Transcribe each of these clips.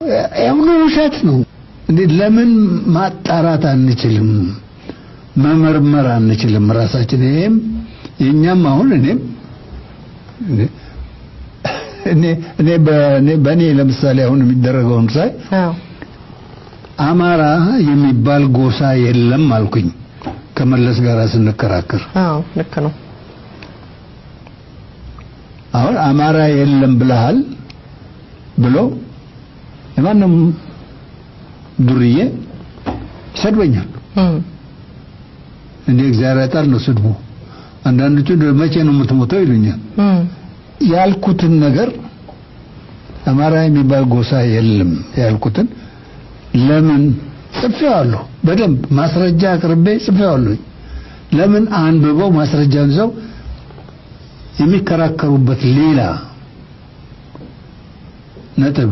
ያሁኑ ውሸት ነው እንዴ ለምን ማጣራት አንችልም መመርመር አንችልም ራሳችን ይሄም የኛም አሁን እኔም እኔ እኔ በእኔ በእኔ ለምሳሌ አሁን የሚደረገውን ሳይ አዎ አማራ የሚባል ጎሳ የለም አልኩኝ ከመለስ ጋር ስንከራከር አዎ ልክ ነው አሁን አማራ የለም ብለሃል ብሎ የማንም ዱርዬ ይሰድበኛል እም እንደ እግዚአብሔር ያጣል ነው ስድቡ አንዳንዶቹ መቼ ነው የምትሞተው ይሉኛል እም ያልኩትን ነገር አማራ የሚባል ጎሳ የለም ያልኩትን ለምን ጽፌዋለሁ በደንብ ማስረጃ አቅርቤ ጽፌዋለሁ ለምን አንብበው ማስረጃን ይዘው የሚከራከሩበት ሌላ ነጥብ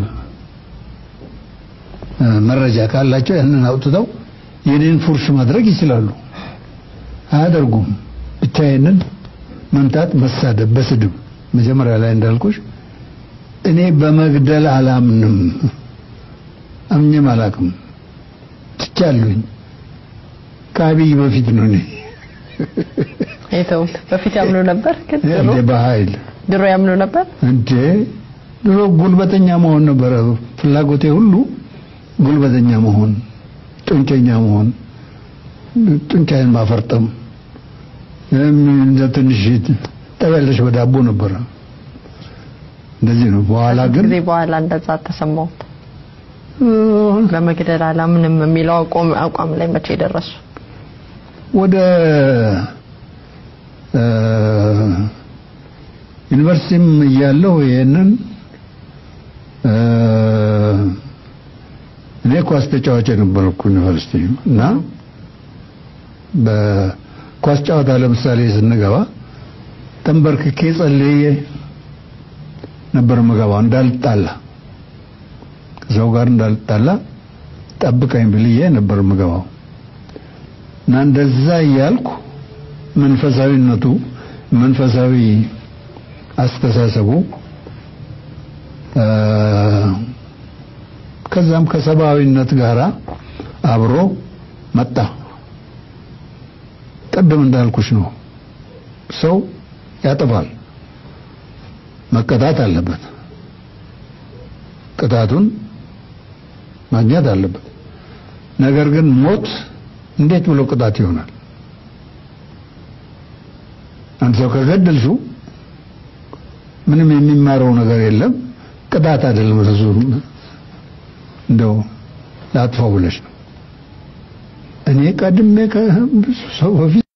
እ፣ መረጃ ካላቸው ያንን አውጥተው የኔን ፉርሽ ማድረግ ይችላሉ አያደርጉም ብቻዬንን መምታት መሳደብ በስድብ መጀመሪያ ላይ እንዳልኩሽ እኔ በመግደል አላምንም አምኜም አላቅም ትቻለሁኝ ከአብይ በፊት ነው እኔ የተውት በፊት ያምኑ ነበር ግን ድሮ እንደ በኃይል ድሮ ያምኑ ነበር እንዴ ድሮ ጉልበተኛ መሆን ነበረ ፍላጎቴ ሁሉ ጉልበተኛ መሆን ጡንቸኛ መሆን ጡንቻዬን ማፈርጠም እም፣ እንደ ትንሽ ጠበለሽ በዳቦ ነበረ እንደዚህ ነው በኋላ ግን ጊዜ በኋላ እንደዛ ተሰማሁት እ፣ በመግደል አላምንም የሚለው አቋም አቋም ላይ መቼ ደረሱ ወደ እ፣ ዩኒቨርሲቲም እያለሁ ይሄንን እ፣ እኔ ኳስ ተጫዋች የነበርኩ ዩኒቨርሲቲ እና በኳስ ጨዋታ ለምሳሌ ስንገባ ተንበርክኬ ጸልዬ ነበር ምገባው እንዳልጣላ ከሰው ጋር እንዳልጣላ ጠብቀኝ ብልዬ ነበር ምገባው እና እንደዛ እያልኩ መንፈሳዊነቱ መንፈሳዊ አስተሳሰቡ እ፣ ከዛም ከሰብአዊነት ጋራ አብሮ መጣ ቅድም እንዳልኩሽ ነው ሰው ያጠፋል መቀጣት አለበት ቅጣቱን ማግኘት አለበት ነገር ግን ሞት እንዴት ብሎ ቅጣት ይሆናል አንድ ሰው ከገደልሽው ምንም የሚማረው ነገር የለም ቅጣት አይደለም ርሱ እንደው ላጥፋው ብለሽ ነው እኔ ቀድሜ ከብዙ ሰው በፊት